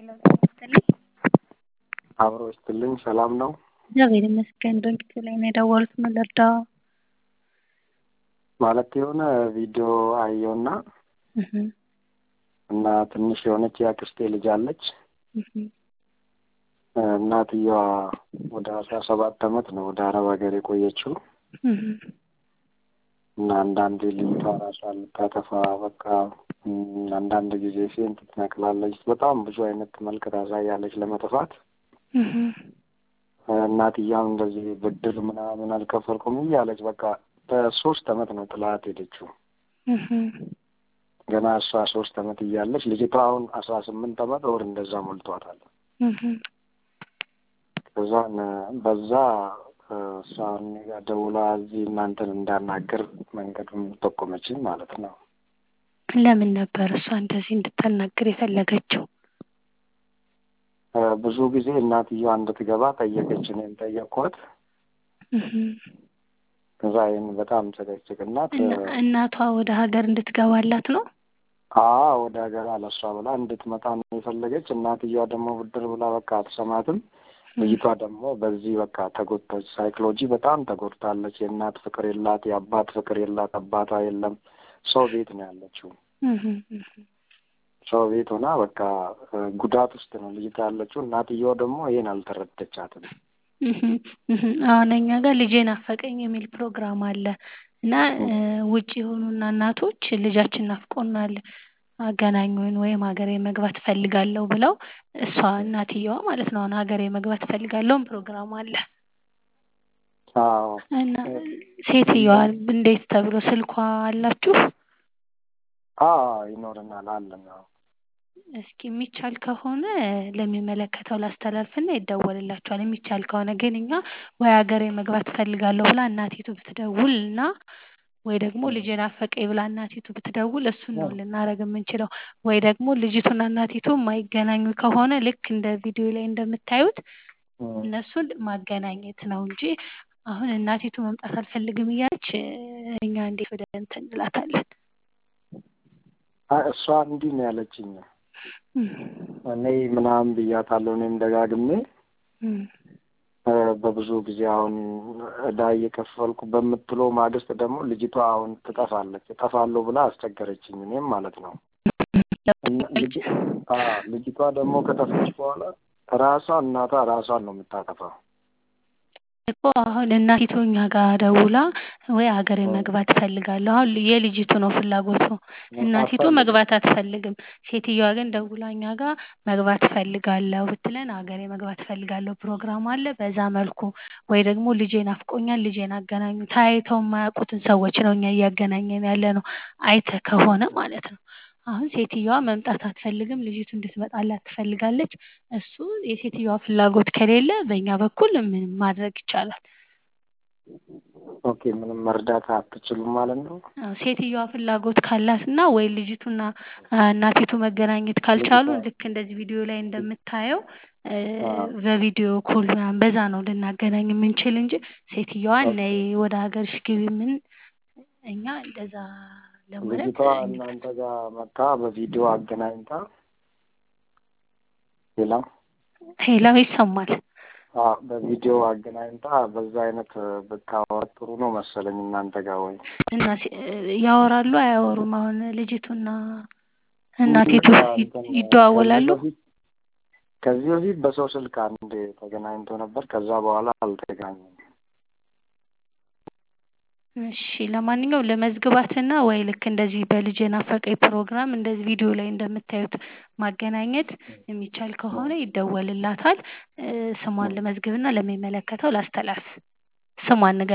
ሄሎ ጤና ይስጥልኝ። አብሮ ይስጥልኝ። ሰላም ነው? እግዚአብሔር ይመስገን። ድንቅ ላይ ነው የደወሉት። ምን ልርዳው? ማለት የሆነ ቪዲዮ አየውና እና ትንሽ የሆነች የአክስቴ ልጅ አለች። እናትየዋ ወደ አስራ ሰባት አመት ነው ወደ አረብ ሀገር የቆየችው እና አንዳንድ ልጅቷ ራሷን ልታጠፋ በቃ አንዳንድ ጊዜ ሴንት ትነቅላለች። በጣም ብዙ አይነት መልክ ታሳያለች ለመጥፋት። እናትያም እንደዚህ ብድር ምናምን አልከፈልኩም እያለች በቃ በሶስት አመት ነው ጥላት ሄደችው። ገና እሷ ሶስት አመት እያለች ልጅቷ አሁን አስራ ስምንት አመት ወር እንደዛ ሞልቷታል። ከዛን በዛ እሷ እኔ ጋ ደውላ እዚህ እናንተን እንዳናገር መንገዱን ጠቆመችኝ ማለት ነው። ለምን ነበር እሷ እንደዚህ እንድታናግር የፈለገችው? ብዙ ጊዜ እናትየዋ እንድትገባ ጠየቀች። እኔም ጠየቅኳት። ከዛ ይህን በጣም ጨቀጭቅናት እናቷ ወደ ሀገር እንድትገባላት ነው? አዎ ወደ ሀገር አለሷ ብላ እንድትመጣ ነው የፈለገች። እናትየዋ ደግሞ ብድር ብላ በቃ አትሰማትም። ልጅቷ ደግሞ በዚህ በቃ ተጎድታች። ሳይኮሎጂ በጣም ተጎድታለች። የእናት ፍቅር የላት፣ የአባት ፍቅር የላት፣ አባቷ የለም። ሰው ቤት ነው ያለችው። ሰው ቤት ሆና በቃ ጉዳት ውስጥ ነው ልጅቷ ያለችው። እናትየዋ ደግሞ ይሄን አልተረደቻትም። አሁን እኛ ጋር ልጄ ናፈቀኝ የሚል ፕሮግራም አለ እና ውጭ የሆኑና እናቶች ልጃችን ናፍቆናል አገናኙን ወይም ሀገሬ መግባት እፈልጋለሁ ብለው እሷ እናትየዋ ማለት ነው አሁን ሀገሬ መግባት እፈልጋለሁም ፕሮግራም አለ አዎ እና ሴትየዋ እንዴት ተብሎ ስልኳ አላችሁ? አዎ ይኖረናል አለን። አዎ እስኪ የሚቻል ከሆነ ለሚመለከተው ላስተላልፍና ይደወልላችኋል። የሚቻል ከሆነ ግን እኛ ወይ ሀገሬ መግባት እፈልጋለሁ ብላ እናቲቱ ብትደውል እና ወይ ደግሞ ልጄ ናፈቀኝ ብላ እናቲቱ ብትደውል እሱን ነው ልናደርግ የምንችለው። ወይ ደግሞ ልጅቱና እናቲቱ የማይገናኙ ከሆነ ልክ እንደ ቪዲዮ ላይ እንደምታዩት እነሱን ማገናኘት ነው እንጂ አሁን እናቲቱ መምጣት አልፈልግም እያለች እኛ እንዴት ወደ እንትን እንላታለን? እሷ እንዲህ ነው ያለችኝ። እኔ ምናምን ብያታለሁ። እኔም ደጋግሜ በብዙ ጊዜ አሁን እዳ እየከፈልኩ በምትለው ማግስት ደግሞ ልጅቷ አሁን ትጠፋለች እጠፋለሁ ብላ አስቸገረችኝ። እኔም ማለት ነው ልጅቷ ደግሞ ከጠፋች በኋላ ራሷ እናቷ ራሷን ነው የምታጠፋው። እኮ አሁን እናቲቱ እኛ ጋር ደውላ ወይ ሀገሬ መግባት እፈልጋለሁ። አሁን የልጅቱ ነው ፍላጎቱ። እናቲቱ መግባት አትፈልግም። ሴትዮዋ ግን ደውላ እኛ ጋር መግባት እፈልጋለሁ ብትለን ሀገሬ መግባት እፈልጋለሁ ፕሮግራም አለ። በዛ መልኩ ወይ ደግሞ ልጄ ናፍቆኛል፣ ልጄን አገናኙ። ተያይተው የማያውቁትን ሰዎች ነው እኛ እያገናኘን ያለ ነው። አይተህ ከሆነ ማለት ነው። አሁን ሴትዮዋ መምጣት አትፈልግም። ልጅቱ እንድትመጣላት ትፈልጋለች። እሱ የሴትዮዋ ፍላጎት ከሌለ በእኛ በኩል ምን ማድረግ ይቻላል? ኦኬ ምንም መርዳት አትችሉም ማለት ነው? ሴትዮዋ ፍላጎት ካላትና ወይ ልጅቱና እናቲቱ መገናኘት ካልቻሉ ልክ እንደዚህ ቪዲዮ ላይ እንደምታየው በቪዲዮ ኮል ምናምን በዛ ነው ልናገናኝ የምንችል እንጂ ሴትዮዋ ነይ ወደ ሀገርሽ ግቢ ምን እኛ እንደዛ ልጅቷ እናንተ ጋር መታ በቪዲዮ አገናኝታ ሌላ ሄላ ይሰማል። በቪዲዮ አገናኝታ በዛ አይነት ብታወራ ጥሩ ነው መሰለኝ እናንተ ጋር ወይ እና ያወራሉ አያወሩም? አሁን ልጅቱና እናቲቱ ይደዋወላሉ? ከዚህ በፊት በሰው ስልክ አንድ ተገናኝቶ ነበር። ከዛ በኋላ አልተገናኙም። እሺ ለማንኛውም ለመዝግባትና ወይ ልክ እንደዚህ በልጄ ናፈቀኝ ፕሮግራም እንደዚህ ቪዲዮ ላይ እንደምታዩት ማገናኘት የሚቻል ከሆነ ይደወልላታል። ስሟን ለመዝግብና ለሚመለከተው ላስተላልፍ። ስሟን ንገ